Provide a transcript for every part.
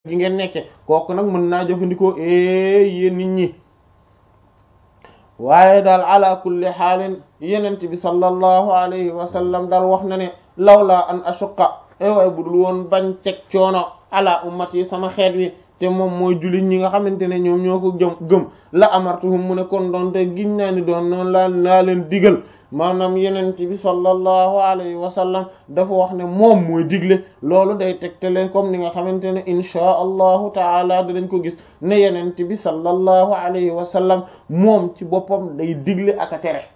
gi ngeen nekke kooku nag mën naa jëfandikoo e yéen nit ñi waaye daal ala kulli xaalin yenent bi sallallahu alayhi wa sallam daal wax na ne lawla an ashuqa e waay budul woon bañ teg coono ala ummati sama xeet wi te moom mooy jullit ñi nga xamante ne ñoom ñoo ko jëm gëm la amartuhum mu ne kon doon te giñ naa ni doon noonu laa laa leen digal maanaam yenent bi sallallahu alayhi wa sallam dafa wax ne moom mooy digle loolu day tegtale comme ni nga xamante ne inchaa allahu taala dinañ ko gis ne yenent bi sallallahu alayhi wa sallam moom ci boppam day digle ak a tere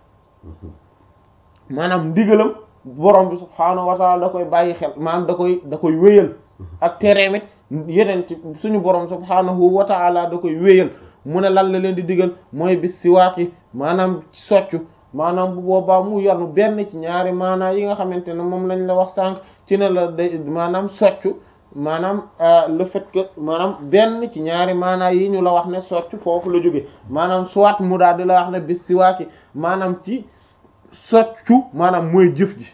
maanaam ndigalam borom bi subhaanahu wa taala da koy bàyyi xel maanaam da koy da koy wéyal ak tereemit yeneen ci suñu borom subhaanahu wa taala da koy wéyal mu ne lan la leen di digal mooy bis siwaaki maanaam soccu maanaam bu boobaa mu yanu benn ci ñaari maanaa yi nga xamante ne moom lañ la wax sànq ci ne la day maanaam soccu maanaam le fait que maanaam benn ci ñaari maanaa yi ñu la wax ne soccu foofu la jóge maanaam soit mu daal di la wax ne bis siwaaki maanaam ci soccu maanaam mooy jëf ji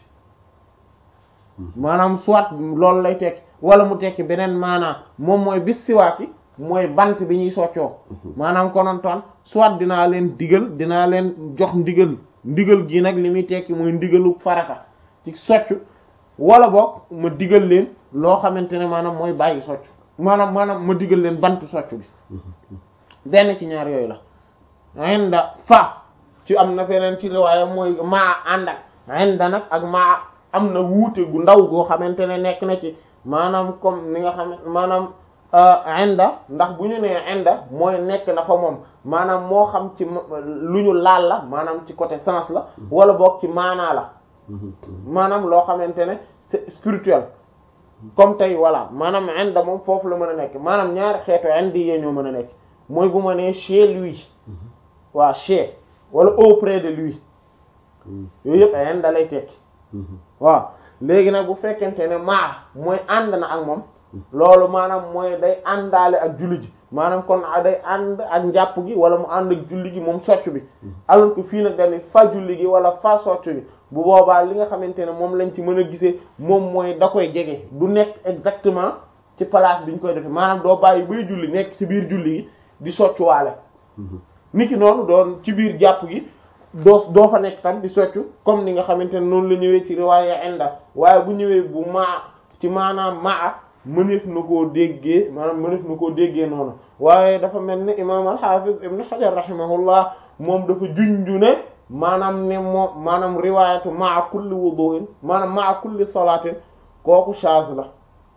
maanaam soit loolu lay tekki wala mu tekki beneen maanaa moom mooy bis siwaaki mooy bant bi ñuy soccoo maanaam konontoon soit dinaa leen digal dinaa leen jox ndigal ndigal gi nag li muy tekki mooy ndigalu farata ci soccu wala boog ma digal leen loo xamante ne maanaam mooy bàyyi soccu maanaam maanaam ma digal leen bant soccu bi benn ci ñaar yooyu la inda fa ci am na feneen ci riwaaya mooy maa ànd ak inda nag ak maa am na wuute gu ndaw goo xamante ne nekk na ci maanaam comme ni nga xam maanaam inda ndax bu ñu nee inda mooy nekk na fa moom maanaam moo xam ci lu ñu laal la maanaam ci côté sens la wala boog ci maanaa la maanaam loo xamante ne c'est spirituel comme tey voilà maanaam inda moom foofu la mën a nekk maanaam ñaari xeetu indi yee ñoo mën a nekk mooy bu ma nee chez lui waa chez wala auprès de lui yooyu yëpp inda lay tekki waaw léegi nag bu fekkente ne maa mooy ànd na ak moom loolu maanaam mooy day àndaale ak julli ji maanaam kon day ànd ak njàpp gi wala mu ànd ak julli gi moom socc bi alors que fii nag dañuy fa julli gi wala fa socc bi bu boobaa li nga xamante ne moom lañ ci mën a gisee moom mooy da koy jege du nekk exactement ci place bi ñu koy defee maanaam doo bàyyi bay julli nekk ci biir julli gi di soccuwaale niki noonu doon ci biir jàpp gi doo doo fa nekk tam di soccu comme ni nga xamante ne noonu la ñëwee ci riwaaya inda waaye bu ñëwee bu maa ci maanaam maa mëneef na koo déggee maanaam mëneef na koo déggee noonu waaye dafa mel ni imaam al-Hafiz ibn Hajar rahimahullah moom dafa junju ne maanaam ne moom maanaam riwaayatu maa kulli wudu'in maanaam maa kulli salaatin kooku shaaz la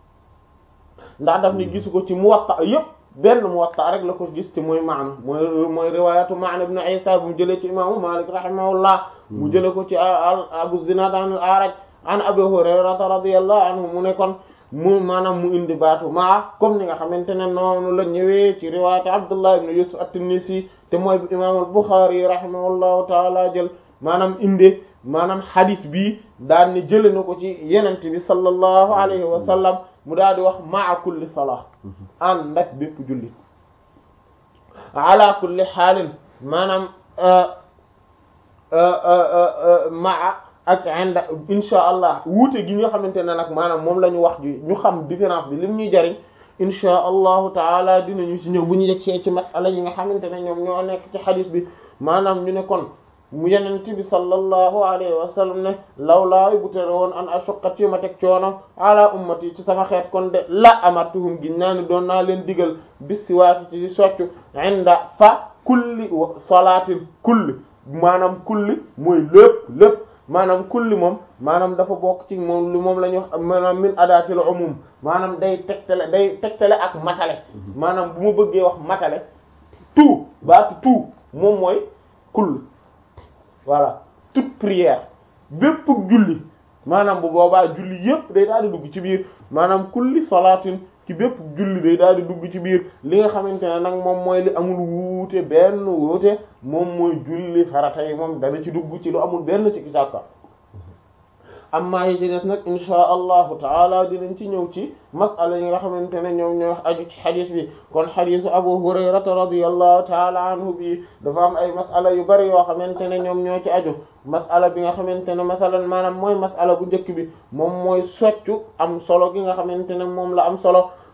ndax daf ni gisu ko ci Muwatta yépp benn Muwatta rek la ko gis ci mooy maana mooy mooy riwaayatu Ma'n ibn Isa bu mu jëlee ci imaamu Malik rahimahullah mu jëlee ko ci Abu Zinad an al-A'raj an Abi Hurayrata radiyallahu anhu mu ne kon mu maanaam mu indi baatu maa comme ni nga xamante ne noonu la ñëwee ci riwaayatu Abdullah ibn Yusuf at-Tinnisi te mooy bu imaamul Bukhari rahimahullahu taala jël maanaam inde maanaam hadith bi daal ne jëlee na ko ci yenente bi sallallahu alayhi wa sallam mu daal di wax maa kulli salaa ànd ak bépp jullit ala kulli xaalin maanaam maa ak inda insha allah wuute gi nga xamante ne nag maanaam moom la ñu wax ji ñu xam différence bi lim ñuy jariñ insha allahu taala dinañu ci ñëw bu ñu yegsee ci masala yi nga xamante ne ñoom ñoo nekk ci xadis bi maanaam ñu ne kon mu yenent bi sallallahu alayhi wa sallam ne lawlaa bu tere woon an ashuqqa ci ma teg coono ala ummati ci sama xeet kon de la amartuhum gin naa ni doon naa leen digal bis siwaaki ci soccu inda fa kulli salaatin kulli maanaam kulli mooy lépp lépp maanaam kulli moom maanaam dafa bokk ci moom lu moom la ñu wax maanaam min adaatil umum maanaam day tegtale day tegtale ak matale maanaam bu ma bëggee wax matale tout baatu tout moom mooy kull voilà toute prière bépp julli maanaam bu boobaa julli yépp day daal di dugg ci biir maanaam kulli salaatin ci bépp julli day daal di dugg ci biir li nga xamante ne nag moom mooy li amul wuute benn wuute moom mooy julli farata yi moom dana ci dugg ci lu amul benn sikki sàkka amma yi ci des nag insha allahu taala dinañ ci ñëw ci masala yi nga xamante ne ñoom ñoo aju ci xadis bi kon xadisu abu hurayrata radiyallahu taala anhu bi dafa am ay masala yu bari yoo xamante ne ñoom ñoo ci aju masala bi nga xamante ne masalan maanaam mooy masala bu njëkk bi moom mooy soccu am solo gi nga xamante ne moom la am solo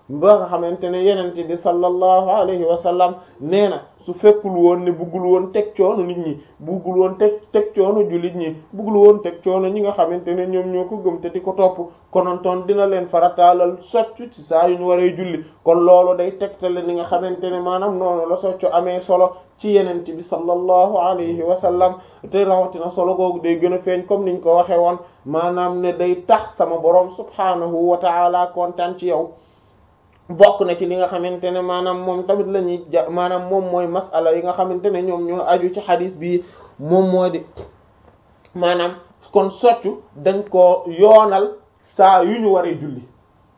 ba nga xamante ne yenente bi sallallahu alayhi wa sallam nee na su fekkul woon ne buggul woon teg coono nit ñi buggul woon teg teg coono jullit ñi buggul woon teg coono ñi nga xamante ne ñoom ñoo ko gëm te di ko topp konontoon dina leen farataalal soccu ci saa yu ñu waree julli kon loolu day tegtale ni nga xamante ne maanaam noonu la soccu amee solo ci yenente bi sallallahu alayhi wa sallam te rawatina solo googu day gën a feeñ comme niñ ko waxee woon maanaam ne day tax sama boroom subhaanahu wa ta'ala kontaan ci yow bokk na ci li nga xamante ne maanaam moom tamit la ñuy ja maanaam moom mooy masala yi nga xamante ne ñoom ñoo aju ci xadis bi moom moo di maanaam kon soccu dañ ko yoonal saa yu ñu waree julli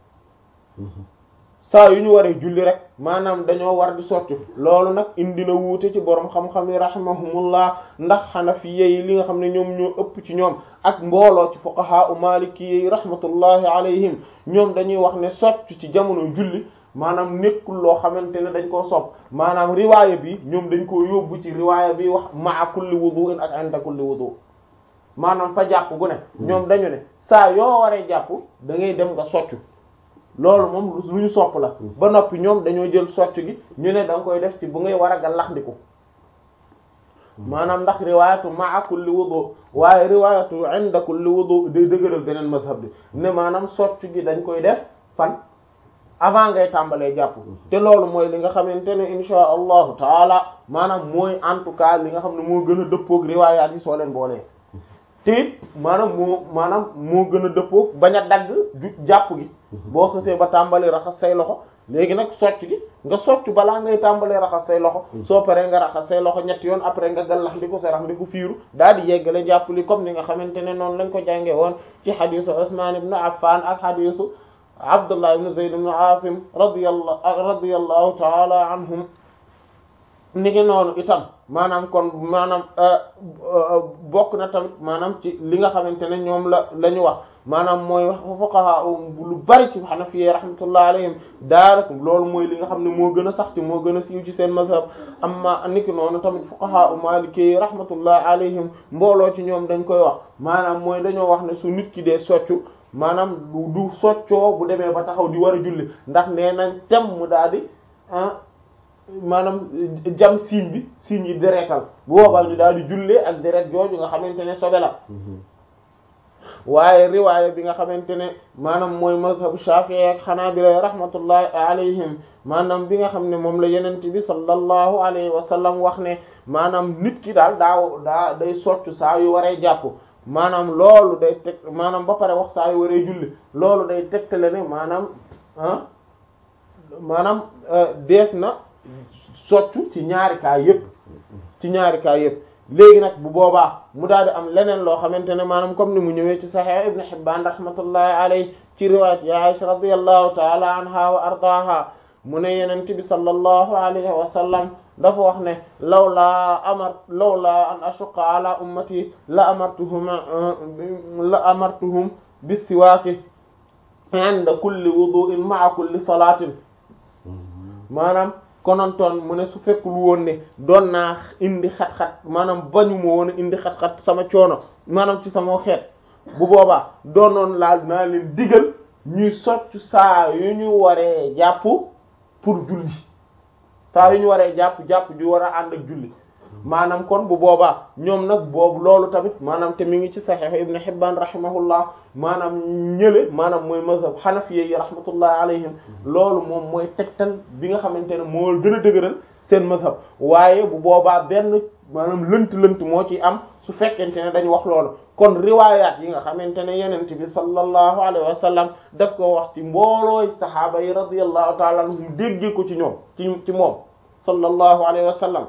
saa yu ñu waree julli rek maanaam dañoo war di soccu loolu nag indi na wuute ci borom xam-xam yi rahimahumullah ndax xanafiye yi li nga xam ne ñoom ñoo ëpp ci ñoom ak mbooloo ci fuqaha u maliki yi rahmatullahi alayhim ñoom dañuy wax ne soccu ci jamono julli maanaam nekkul loo xamante ne dañ koo sopp maanaam riwaaya bi ñoom dañ koo yóbbu ci riwaaya bi wax ma'a kulli wudu'in ak inda kulli wudu maanaam fa jàpp gu ne ñoom dañu ne saa yoo waree jàpp da ngay dem nga soccu loolu moom lu ñu sopp la ba noppi ñoom dañoo jël soccu gi ñu ne da nga koy def ci bu ngay war a gallaxndiku maanaam ndax riwaayatu ma'a kulli wudu waaye riwaayatu inda kulli wudu day dëgëral beneen mazhab bi ne maanaam soccu gi dañ koy def fan avant ngay tàmbalee jàpp te loolu mooy li nga xamante ne insha allahu taala maanaam mooy en tout cas li nga xam ne moo gën a dëppoog riwaayaat yi soo leen boolee te it maanaam moo maanaam moo gën a dëppoog bañ a dagg ju jàpp gi boo xësee ba tàmbali raxas say loxo léegi nag socc gi nga socc balaa ngay tàmbalee raxas say loxo soo paree nga raxas say loxo ñetti yoon après nga gallax ndi ko sarax ndi ko fiiru daal di yeggale jàpp li comme ni nga xamante ne noonu lañ ko jànge woon ci xadisu Usman ibn Affan ak xadisu Abdullah ibn Zayd ibn Asim radiyallahu radiyallahu taala anhum ni ngi noonu itam maanaam kon maanaam bokk na tamit maanaam ci li nga xamante ne ñoom la la ñu wax maanaam mooy wax fuqaha lu bari ci Hanafiyya rahmatullah alayhim daanaka loolu mooy li nga xam ne moo gën a sax ci moo gën a siiw ci seen mazhab amma niki noonu tamit fuqaha Maliki rahmatullah alayhim mbooloo ci ñoom dañ koy wax maanaam mooy dañoo wax ne su nit ki dee soccu maanaam du du soccoo bu demee ba taxaw di war a julli ndax nee nañ tem mu daal di maanaam jam siiñ bi siiñ yi deretal bu boobaa ñu daal di jullee ak deret jooju nga xamante ne sobe la waaye riwaaya bi nga xamante ne maanaam mooy mazhabu Shafi'i ak Hanabila rahmatullahi alayhim maanaam bi nga xam ne moom la yenent bi sallallahu alayhi wa sallam wax ne maanaam nit ki daal daa daa day soccu saa yu waree jàpp maanaam loolu day teg maanaam ba pare wax saa yu waree julli loolu day tegtale ne maanaam ah maanaam deet na soccu ci ñaari kaa yépp ci ñaari kaa yépp léegi nag bu boobaa mu daal di am leneen loo xamante ne maanaam comme ni mu ñëwee ci Sahih Ibn Hibban rahmatullahi alayhi ci riwaayat ya Aisha radiyallahu ta'ala anha wa ardaaha mu ne yenent bi sallallahu alayhi wa sallam dafa wax ne lawlaa amar lawlaa an ashuqqa ala ummati la amartuhum la amartuhum bis-siwaaki inda kulli wudu'in ma'a kulli salaatin maanaam konontoon mu ne su fekkul woon ne doon naa indi xat-xat maanaam bañu ma woon a indi xat-xat sama coono maanaam ci sama xeet bu boobaa doonoon laal naa leen digal ñuy soccu saa yu ñu waree jàpp pour julli saa yu ñu waree jàpp jàpp ju war a ànd ak julli maanaam kon bu boobaa ñoom nag boobu loolu tamit maanaam te mi ngi ci Sahih Ibn Hibban rahimahullah maanaam ñële maanaam mooy mazhab Hanafiyya yi rahmatullah alayhim loolu moom mooy tegtal bi nga xamante ne moo gën a dëgëral seen mazhab waaye bu boobaa benn maanaam lënt-lënt moo ci am su fekkente ne dañu wax loolu kon riwaayaat yi nga xamante ne yenent bi sallallahu alayhi wa sallam daf ko wax ci mboolooy sahaaba yi radiyallahu ta'ala anhum déggee ko ci ñoom ci ci moom sallallahu alayhi wa sallam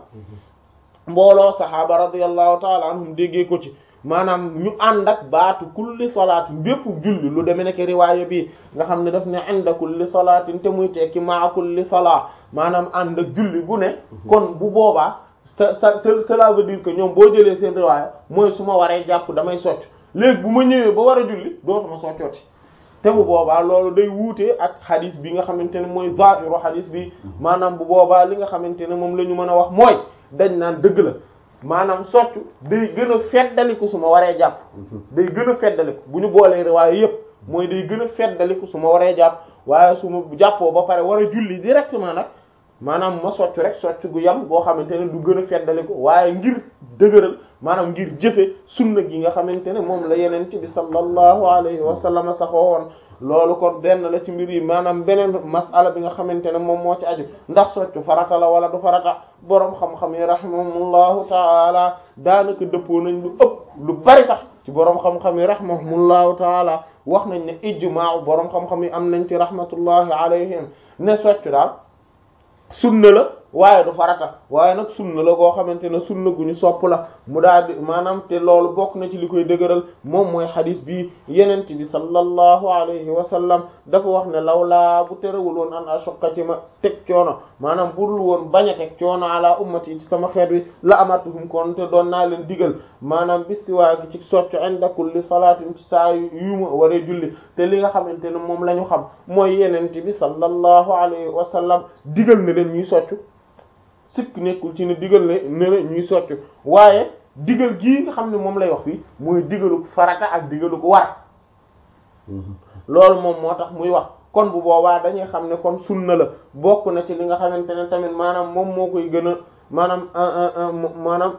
mbooloo saxaaba radiyallahu taala anhum déggee ko ci maanaam ñu ànd ak baatu kulli salaatin bépp julli lu demee nekk riwaaya bi nga xam ne daf ne inda kulli salaatin te muy tekki maa kulli salaa maanaam ànd ak julli gu ne kon bu boobaa sa sa cela veut dire que ñoom boo jëlee seen riwaaya mooy su ma waree jàpp damay socc léegi bu ma ñëwee ba war a julli dootuma soccooti te bu boobaa loolu day wuute ak xadis bi nga xamante ne mooy zahiru xadis bi maanaam bu boobaa li nga xamante ne moom la ñu mën a wax mooy dañ naan dëgg la maanaam soccu day gën a feddaliku su ma waree jàpp day gën a feddaliku bu ñu boolee riwaaye yépp mooy day gën a feddaliku su ma waree jàpp waaye su ma jàppoo ba pare war a julli directement nag maanaam ma soccu rek soccu gu yam boo xamante ne du gën a feddali ko waaye ngir dëgëral maanaam ngir jëfe sunna gi nga xamante ne moom la yeneen bi sallallahu alayhi wa sallam saxoo woon loolu kon benn la ci mbir yi maanaam beneen masala bi nga xamante ne moom moo ci aju ndax soccu farata la wala du farata boroom xam-xam yi rahimahumullahu taala daanaka dëppoo nañ lu ëpp lu bari sax ci boroom xam-xam yi rahimahumullahu taala wax nañ ne ijmaa boroom xam-xam yi am nañ ci rahmatullahi alayhim ne soccu daal sunna la waaye du farata waaye nag sunna la goo xamante ne sunna gu ñu sopp la mu daal di maanaam te loolu bokk na ci li koy dëgëral moom mooy xadis bi yenent bi sallallahu alayhi wa sallam dafa wax ne lawlaa bu terewul woon an ashoqa ci ma teg coono maanaam budul woon bañ a teg coono ala ummati ci sama xeet wi la amatuhum kon te doon naa leen digal maanaam bistiwaa gi ci soccu inda kulli salaatin ci saa yu ma waree julli te li nga xamante ne moom la ñu xam mooy yenent bi sallallahu alayhi wa sallam digal na leen ñuy soccu sikk nekkul ci ne digal ne ne ñuy soccu waaye digal gii nga xam ne moom lay wax fii mooy digalu farata ak digalu ko war loolu moom moo tax muy wax kon bu boobaa dañuy xam ne kon sunna la bokk na ci li nga xamante ne tamit maanaam moom moo koy gën a maanaam maanaam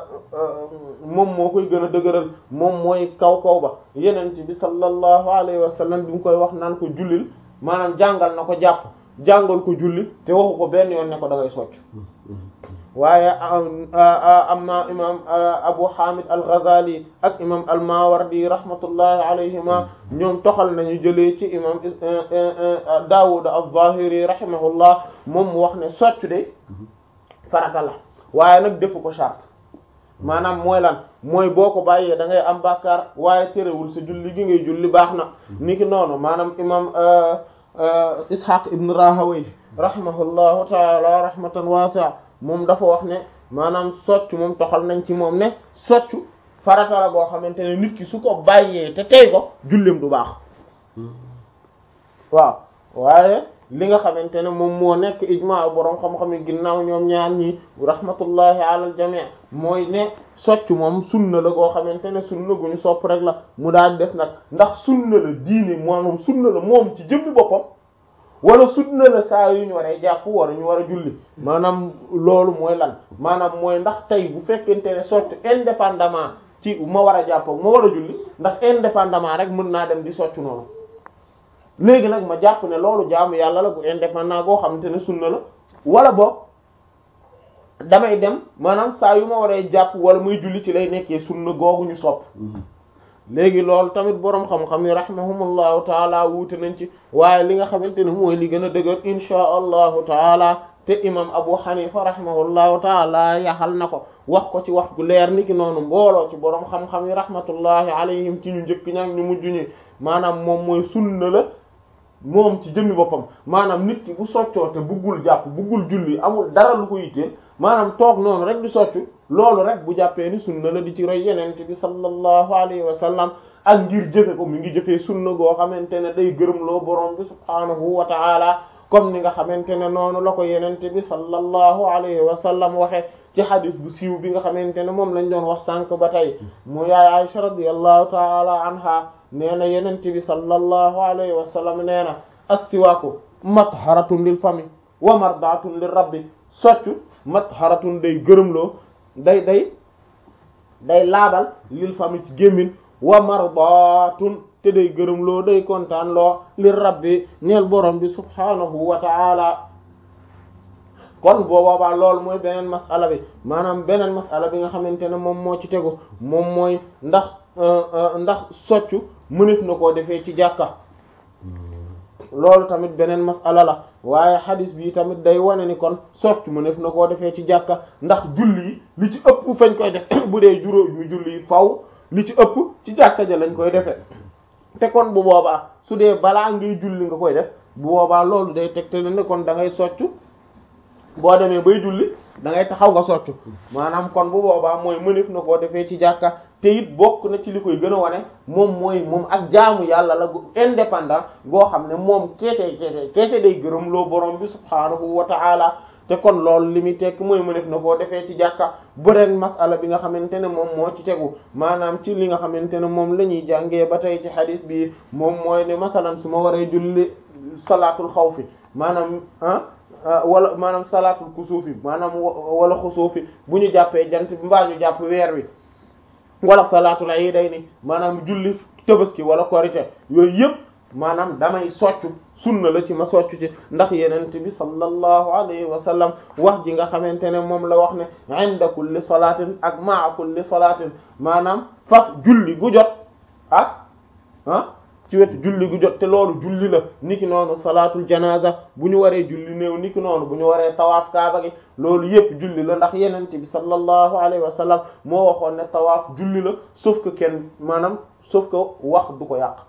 moom moo koy gën a dëgëral moom mooy kaw kaw ba yenent bi sallallahu alayhi wa sallam bi mu koy wax naan ko jullil maanaam jàngal na ko jàpp jàngal ko julli te waxu ko benn yoon ne ko da ngay socc waaye am na imam Abu Hamid al-Ghazali ak imam al-Mawardi rahmatullahi alayhima ñoom toxal nañu jëlee ci imam Dawud az-Zahiri rahimahullah moom mu wax ne socc de farata la waaye nag defu ko charte maanaam mooy lan mooy boo ko bàyyee da ngay am bàkkaar waaye terewul sa julli gi ngay julli baax na niki noonu maanaam imam Ishaq ibn Rahawayh rahimahullahu taala rahmatan wasi'a moom dafa wax ne maanaam soccu moom toxal nañ ci moom ne soccu farata la goo xamante ne nit ki su ko bàyyee te tey ko julleem du baax waaw waaye li nga xamante ne moom moo nekk ijmaa boroom xam-xam yi ginnaaw ñoom ñaar ñi rahmatullahi ala al jami' mooy ne soccu moom sunna la goo xamante ne sunna gu ñu sopp rek la mu daal des nag ndax sunna la diine moom sunna la moom ci jëmmi boppam wala sunna la saa yu ñu waree jàpp war ñu war a julli maanaam loolu mooy lan maanaam mooy ndax tey bu fekkente ne soccu indépendamment ci ma war a jàpp ma war a julli ndax indépendamment rek mën naa dem di soccu noonu léegi nag ma jàpp ne loolu jaamu yàlla la bu indépendant goo xamante ne sunna la wala boog damay dem maanaam saa yu ma waree jàpp wala muy julli ci lay nekkee sunna googu ñu sopp léegi loolu tamit boroom xam-xam yi rahimahumullahu taala wuute nañ ci waaye li nga xamante ne mooy li gën a dëgër inchaa allahu taala te imam abu hanifa rahimahullahu taala yaxal na ko wax ko ci wax gu leer ni ki noonu mbooloo ci boroom xam-xam yi rahmatullahi alayhim ci ñu njëkk ñaak ñu mujj ñi maanaam moom mooy sunna la moom ci jëmmi boppam maanaam nit ki bu soccoo te buggul jàpp buggul julli amul dara lu ko yitteel maanaam toog noonu rek di soccu loolu rek bu jàppee ni sunna la di ci roy yenente bi sallallahu alayhi wa sallam ak ngir jëfe ko mi ngi jëfee sunna goo xamante ne day gërëmloo borom bi subhaanahu wa ta'ala comme ni nga xamante ne noonu la ko yenente bi sallallahu alayhi wa sallam waxe ci hadith bu siiw bi nga xamante ne moom lañ doon wax sànq ba tey mu yaay Aisha radiyallahu ta'ala anha nee na yenente bi sallallahu alayhi wa sallam nee na as-siwaaku matharatun lil fami wa mardatun lir rabbi soccu matharatun day gërëmloo day day day laabal lil fami ci gémmin wa mardatun te day gërëmloo day kontaan loo lir rabbi ñeel borom bi subhanahu wa ta'ala kon boobaa loolu mooy beneen masala bi maanaam beneen masala bi nga xamante ne moom moo ci tegu moom mooy ndax ndax soccu mënef na koo defee ci jàkka loolu tamit beneen masala la waaye xadis bi tamit day wane ni kon soccu mënef na koo defee ci jàkka ndax julli yi li ci ëpp fañ koy def bu dee juróomi julli yi faw li ci ëpp ci jàkka ja lañ koy defee te kon bu boobaa su dee balaa ngay julli nga koy def bu boobaa loolu day tegtale ne kon da ngay soccu boo demee bay julli da ngay taxaw nga soccu maanaam kon bu boobaa mooy mënef na koo defee ci jàkka te it bokk na ci li koy gën a wane moom mooy moom ak jaamu yàlla la gu indépendant goo xam ne moom keese keese keese day gërëm loo borom bi subhaanahu wa ta'ala te kon loolu li muy tekk mooy mënef na koo defee ci jàkka beneen masala bi nga xamante ne moom moo ci tegu maanaam ci li nga xamante ne moom la ñuy jàngee ba tey ci xadis bi moom mooy ne masalan su ma waree julli salaatul xawfi maanaam ah wala maanaam salaatul kusuufi maanaam wala xusuufi bu ñu jàppee jant bi mbaa ñu jàpp weer wi wala salaatul iidayni maanaam julli tabaski wala korite yooyu yëpp maanaam damay soccu sunna la ci ma soccu ci ndax yenent bi sallallahu alayhi wa sallam wax ji nga xamante ne moom la wax ne inda kulli salaatin ak maa kulli salaatin maanaam faf julli gu jot ak ah ci wetu julli gu jot te loolu julli la niki noonu salaatul janaza bu ñu waree julli néew niki noonu bu ñu waree tawaaf kaaba gi loolu yépp julli la ndax yenent bi sallallahu alayhi wa sallam moo waxoon ne tawaaf julli la sauf que kenn maanaam sauf que wax du ko yàq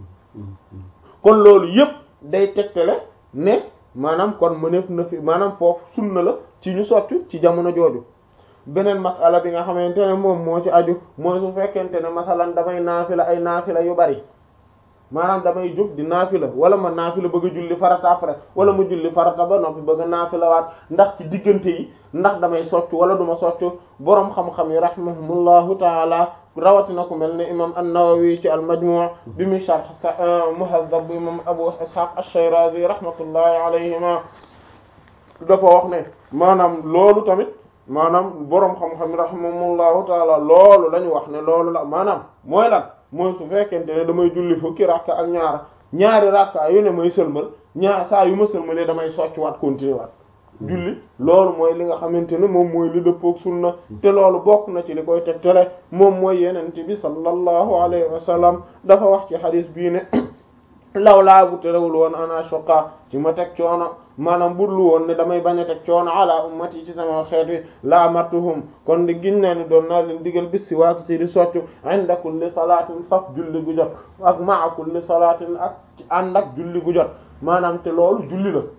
kon loolu yépp day tegtale ne maanaam kon mëneef na fi maanaam foofu sunna la ci ñu soccu ci jamono jooju beneen masala bi nga xamante ne moom moo ci aju mooy su fekkente ne masalan damay naafila ay naafila yu bari maanaam damay jóg di naafila wala ma naafila bëgg a julli farata après wala ma julli farata ba noppi bëgg a naafila waat ndax ci diggante yi ndax damay soccu wala duma soccu boroom xam-xam yi rahimahumullahu taala rawatina ku mel ne imam an-Nawawi ci al-Majmu' bi mu sharh Muhazzab bu imam Abu Ishaq ash-Shirazi rahmatullahi alayhima dafa wax ne maanaam loolu tamit maanaam boroom xam-xam yi rahimahumullahu taala loolu la ñu wax ne loolu la maanaam mooy lan mooy su fekkente ne damay julli fukki rakka ak ñaar ñaari rakka yu ne may sëlmal ñaar saa yu ma sëlmalee damay socc waat continuer waat julli loolu mooy li nga xamante ne moom mooy li dëppook sunna te loolu bokk na ci li koy tegtale moom mooy yenente bi sallallahu alayhi wa sallam dafa wax ci xadis bii ne law laa bu terewul woon ana shoqa ci ma teg coono maanaam budlu woon ne damay bañ a teg coono ala ummati ci sama xeet wi la amartuhum kon di giñ naa ni doon naa leen digal bis si waaki ci di soccu inda kulli salaatin faf julli gu jot ak maa kulli salaatin ak ànd ak julli gu jot maanaam te loolu julli la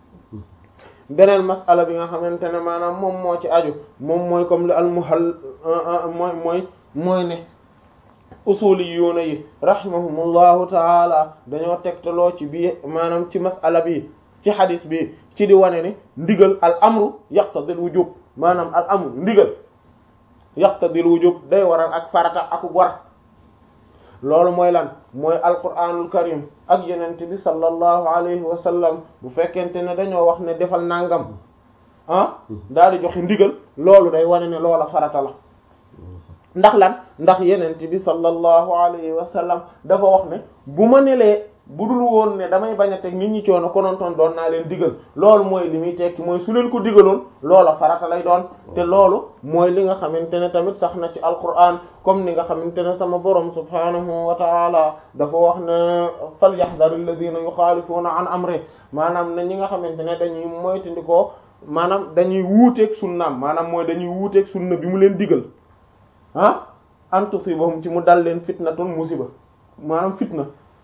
beneen masala bi nga xamante ne maanaam moom moo ci aju moom mooy comme li almuhal mooy mooy mooy ne usuli yuuna yi rahimahumullahu taala dañoo tegtaloo ci bii maanaam ci masala bi ci xadis bi ci di wane ne ndigal al amru yaqtadil wujub maanaam al amru ndigal yaqtadil wujub day waral ak farata ak war loolu mooy lan mooy alquranul karim ak yenente bi sallallahu alayhi wa sallam bu fekkente ne dañoo wax ne defal nangam ah daal di joxe ndigal loolu day wane ne loola farata la ndax lan ndax yenente bi sallallahu alayhi wa sallam dafa wax ne bu ma nelee bu dul woon ne damay bañ a teg nit ñi coono konontoon doon naa leen digal loolu mooy li muy tekki mooy su leen ko digaloon loola farata lay doon te loolu mooy li nga xamante ne tamit sax na ci alquran comme ni nga xamante ne sama borom subhanahu wa taala dafa wax ne falyahdhar alladhina yukhalifuna an amri maanaam ne ñi nga xamante ne dañuy moytandikoo maanaam dañuy wuuteeg sunnaam maanaam mooy dañuy wuuteeg sunna bi mu leen digal ah an tusibahum ci mu dal leen fitnatun musiba maanaam fitna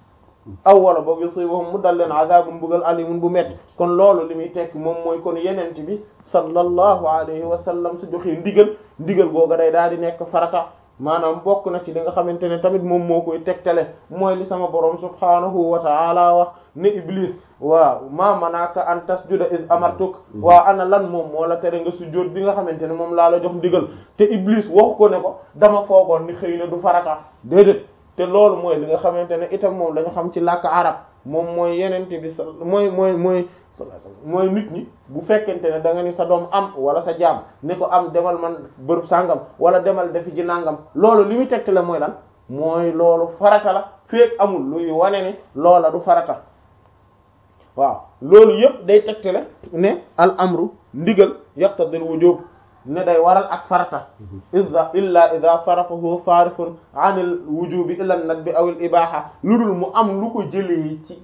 aw wala boog yusibahum mu dal leen azabun bugal alimun bu metti kon loolu li muy tekki moom mooy kon yenent bi sallallahu alayhi wa sallam su joxee ndigal ndigal googa day daal di nekk farata maanaam bokk na ci li nga xamante ne tamit moom moo koy tegtale mooy li sama borom subhanahu wa ta'ala wax ne iblis waaw ma manaka an tasjuda iz amartuk waaw ana lan moom moo la tere nga sujjóot bi nga xamante ne moom laa la jox ndigal te iblis waxu ko ne ko dama foogoon ni xëy na du farata déedéet te loolu mooy li nga xamante ne itam moom lañu xam ci làkk arab moom mooy yenente bi sa mooy mooy mooy mooy nit ñi bu fekkente ne da nga ni sa doom am wala sa jaam ne ko am demal man bërëb sàngam wala demal defi ji nangam loolu li muy tegte la mooy lan mooy loolu farata la feek amul luy wane ne loola du farata waaw loolu yëpp day tegte la ne al amru ndigal yaqtadil wujub ne day waral ak farata ida illa ida sarafahu sarifun an il wujubi ila nadbi aw il ibaha lu dul mu am lu ko jëlee ci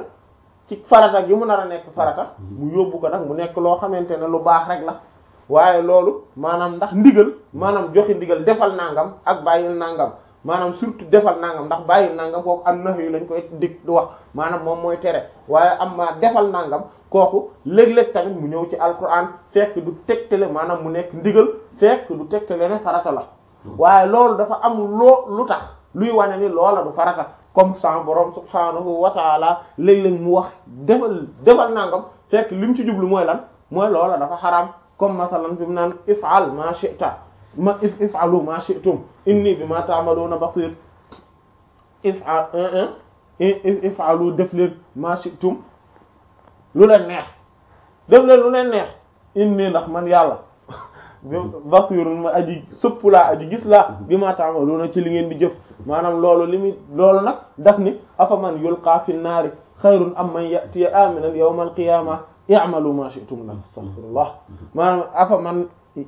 ci farata gi mu nar a nekk farata mu yóbbu ko nag mu nekk loo xamante ne lu baax rek la waaye loolu maanaam ndax ndigal maanaam joxe ndigal defal nangam ak bàyyil nangam maanaam surtout defal nangam ndax bàyyil nangam kooku am nax yu lañ koy dig di wax maanaam moom mooy tere waaye am maa defal nangam kooku léeg-léeg tamit mu ñëw ci alquran fekk du tegtale maanaam mu nekk ndigal fekk du tegtale ne farata la waaye loolu dafa am loo lu tax luy wane ni loola du farata comme sa borom subhanahu wa taala léeg-léeg mu wax defal defal nangam fekk li mu ci jublu mooy lan mooy loola dafa xaraam comme masalan fi mu naan if'al ma shi'ta ma if if'alu ma shi'tum inni bima ta'maluna basir if'al if'alu def leen ma shi'tum lu leen neex def leen lu leen neex inni ndax man yàlla basirun ma aji sëpp laa aji gis laa bi ma ta'maluna ci li ngeen di jëf maanaam loolu li muy loolu nag daf ni afa man yulqa fi naari xayrun am man ya'tiya aminan yawmal qiyamah i'malu ma shi'tum la astaghfirullah maanaam afa man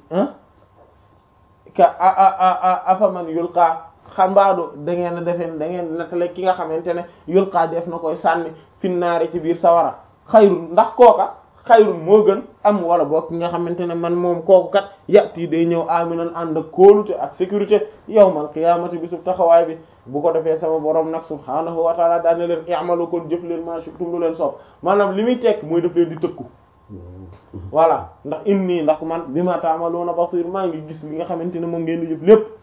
ka afa man yulqa xambaadu da ngeen a defee da ngeen nettale ki nga xamante ne yulqa def na koy sànni finnaari ci biir sawara xayrun ndax kooka xayrun moo gën am wala boog ki nga xamante ne man moom kooku kat yàtti day ñëw aminan ànd ak kóolute ak sécurité yawmal qiyaamati bi sub taxawaay bi bu ko defee sama borom nag subhaanahu wa taala daan na leen i'malu kon jëf leen ma shi'tum lu leen soob maanaam li muy tekk mooy def leen di tëkku voilà ndax inni ndax man bima ta'maluna basir maa ngi gis li nga xamante ne moom ngeen di jëf lépp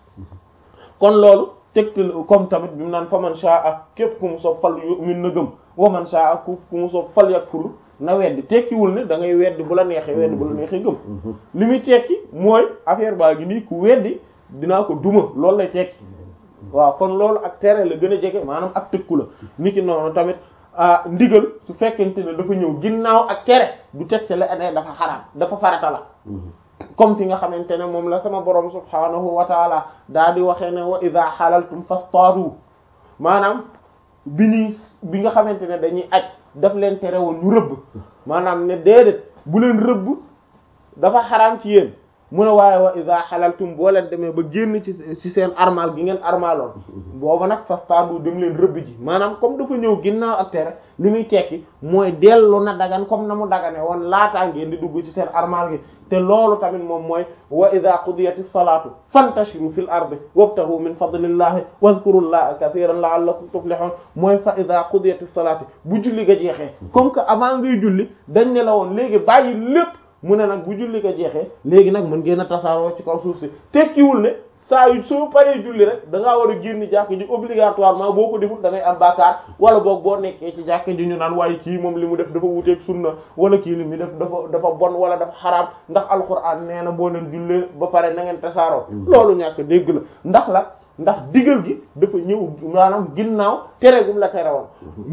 kon loolu tegtal comme tamit bi mu naan fa man sha'a képp ku mu soob fal yu'min na gëm wa man sha'a ku mu soob fal yakfur na weddi tekkiwul ne da ngay weddi bu la neexee weddi bu la neexee gëm li muy tekki mooy affaire baa gi nii ku weddi dinaa ko duma loolu lay tekki waaw kon loolu ak tere la gën a jege maanaam ak tëkku la niki noonu tamit ndigal su fekkente ne dafa ñëw ginnaaw ak tere du teg ci la ne dafa xaraam dafa farata la comme fi nga xamante ne moom la sama borom subhaanahu wa taala daa di waxee ne wa idha halaltum fastadu maanaam bi ñuy bi nga xamante ne dañuy aj daf leen tere woon ñu rëbb maanaam ne déedéet bu leen rëbb dafa xaraam ci yéen mu ne waaye wa idha halaltum boo leen demee ba génn ci ci seen armal gi ngeen armaloon booba nag fastadu dem leen rëbb ji maanaam comme dafa ñëw ginnaaw ak tere li muy tekki mooy dellu na dagan comme na mu dagane woon laataa ngeen di dugg ci seen armal gi te loolu tamit moom mooy wa idha qudiyatis salatu fantashiru fil ardi wabtaghu min fadlillahi wadhkurullaha kathiran la'allakum tuflihun mooy fa idha qudiyatis salatu bu julli ga jeexee comme que avant ngay julli dañ ne la woon léegi bàyyi lépp mu ne nag bu julli ko jeexee léegi nag mën ngeen a tasaaroo ci kaw suuf si tekkiwul ne saa yu soo paree julli rek da ngaa war a génn jàkk ji obligatoirement boo ko deful da ngay am bàkkaar wala boog boo nekkee ci jàkk ji ñu naan waaye kii moom li mu def dafa wuteeg sunna wala kii li mu def dafa dafa bon wala dafa xaraam ndax alxuraan nee na boo leen jullee ba pare na ngeen tasaaroo loolu ñàkk dégg la ndax la ndax digal gi dafa ñëw maanaam ginnaaw tere gum la tere woon